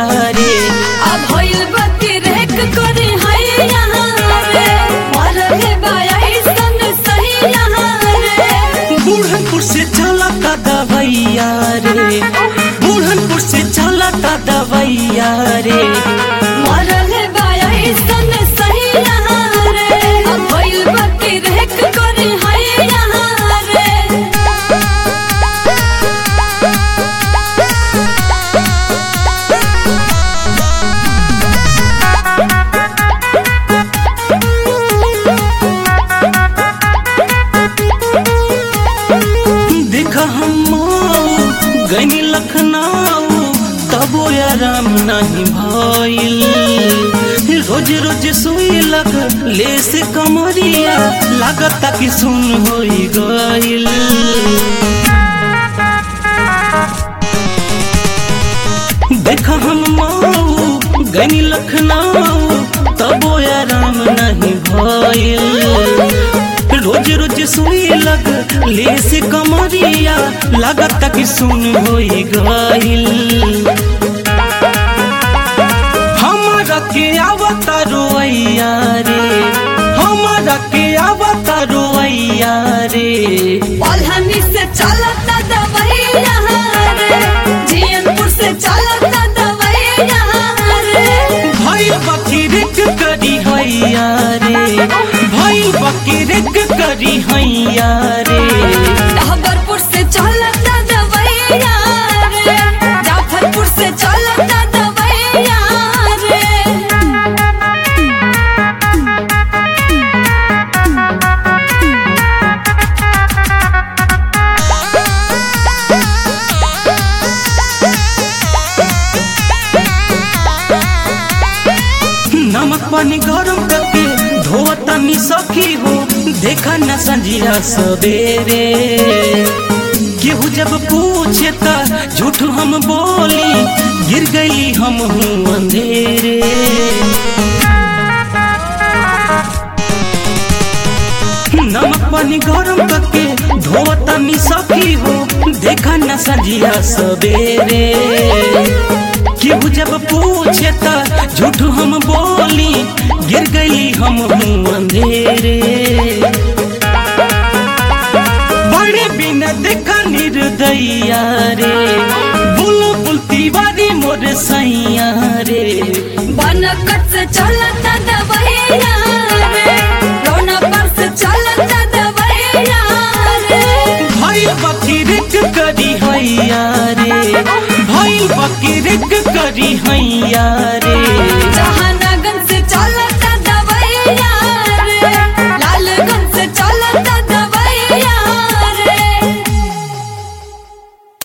रे अब होइल बत्ती रेक करे है यहाँ रे मरले बाई सन सही यहाँ रे बुढ़नपुर से चलता दवैया रे बुढ़नपुर से चलता दवैया रे मरले बाई सन सही यहाँ रे अब होइल बत्ती रेक करे है यहाँ रे देख हम गनी लखनऊ तबो आराम नहीं भइल रोज रोज सोई लग ले से कमरिया लागता कि सुन होई गइल देख हम मऊ गनी लखनऊ तबो आराम नहीं भइल रोज रोज सुई लग ले से कमरिया लागत कि सुन होई गइल हमारा के आवता रोइया रे हमारा के आवता रोइया रे पलहनी से चलता दवाई यहाँ रे जियनपुर से चलता दवाई यहाँ रे भाई बकीरिक करी हैया रे भाई बकीरिक करी हैया रे डहबरपुर से चलता दवाई यहाँ रे जाफरपुर से चलता दवाई यहाँ रे नमक पानी गरम करके धोता नी सखी हो देखा न संजिया सवेरे केहू जब पूछे त झूठ हम बोली गिर गई हम हूँ अंधेरे नमक पानी गरम करके धोता नी सखी हो देखा न संजिया सवेरे केहू जब पूछे त झूठ हम बोली गिर गई हम हूँ अंधेरे बड़े बिना देखा निर्दया रे बुलबुल तिवारी मोर सैया रे बनकट से चलता